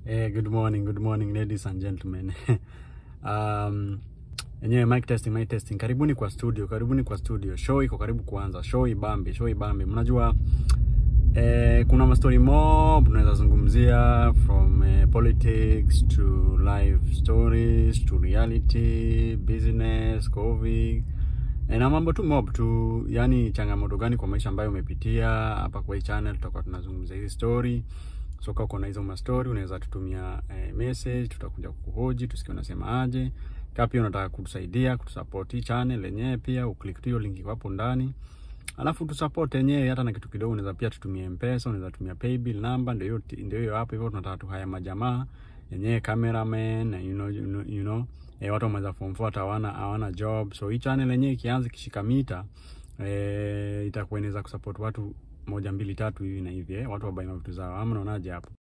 Eh, good morning, good morning ladies and gentlemen. um, enyewe mic testing, mic testing. Karibuni kwa studio, karibuni kwa studio. Show iko karibu kuanza. Show ibambe, show ibambe. Mnajua eh, kuna mastori mob tunaweza zungumzia from eh, politics to life stories to reality, business, covid eh, na mambo tu mob tu, yani changamoto gani kwa maisha ambayo umepitia. Hapa kwa hii channel tutakuwa tunazungumzia hizi story so kama uko na hizo mastori unaweza tutumia eh, message, tutakuja kukuhoji tusikie unasema aje. Kama pia unataka kutusaidia kutusupport hii channel yenyewe, pia uklik tu hiyo link iko hapo ndani, alafu tusupport yenyewe hata na kitu kidogo. Unaweza pia tutumie M-Pesa, unaweza tumia paybill number, ndio hiyo ndio hiyo hapo hivyo. Tunataka tu haya majamaa yenyewe cameraman, you know, you know, you know eh, watu wameweza form 4 hata hawana hawana job, so hii channel yenyewe ikianza kishika mita eh, itakuwa inaweza kusupport watu moja mbili tatu hivi na hivi eh, watu wabaina vitu zao, ama unaonaje hapo?